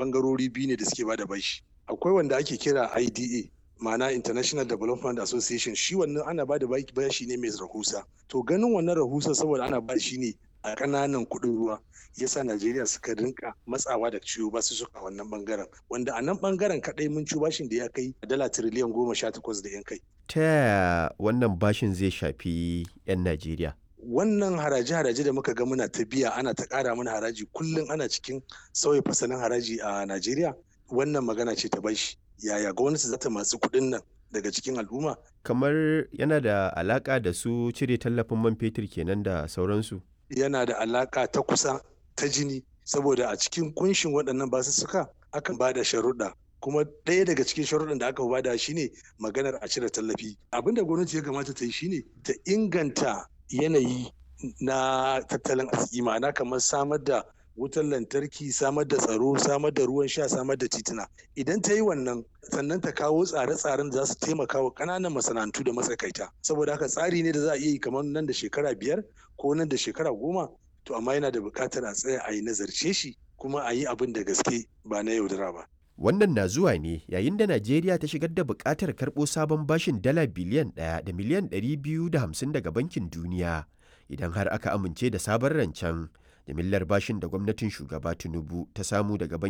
bangarori biyu ne da suke bada bashi akwai wanda ake kira IDA ma'ana International Development Association shi wannan ana bada bashi ne mai rahusa to ganin wannan rahusa saboda ana ba shi ne a ƙananan kuɗin ruwa yasa Najeriya suka rinka matsawa da ciwo ba su suka wannan bangaren wanda a nan bangaren kaɗai mun ci bashin da ya kai dala tiriliyan goma sha takwas da yan kai. Ta yaya wannan bashin zai shafi 'yan Najeriya? Wannan haraje-haraje da muka ga muna ta biya ana ta ƙara mana haraji kullum ana cikin sauya fasalin haraji a Najeriya wannan magana ce ta bashi. Yaya gwamnati za ta masu kuɗin nan daga cikin al'umma? Kamar yana da alaƙa da su cire tallafin man fetur kenan da sauransu. Yana da alaƙa ta kusa ta jini saboda a cikin kunshin waɗannan basussuka akan ba da sharuɗa kuma ɗaya daga cikin sharuɗan da aka bada shine maganar a cire tallafi abin da gwamnati ya kamata ta yi shine ta inganta yanayi na tattalin arziki ma'ana kamar samar da wutar lantarki samar da tsaro samar da ruwan sha samar da tituna idan ta yi wannan sannan ta kawo tsare-tsaren da za su taimaka wa ƙananan masana'antu da matsakaita saboda haka tsari ne da za a iya yi kamar nan da shekara biyar ko nan da shekara goma to amma yana da buƙatar a tsaya a yi nazarce shi kuma a yi abin da gaske ba na yaudara ba. Wannan na zuwa ne yayin da Najeriya ta shigar da buƙatar karɓo sabon bashin dala biliyan ɗaya da miliyan ɗari biyu da hamsin daga Bankin Duniya idan har aka amince da sabon rancen. Jimillar bashin da gwamnatin shugaba Tinubu ta samu daga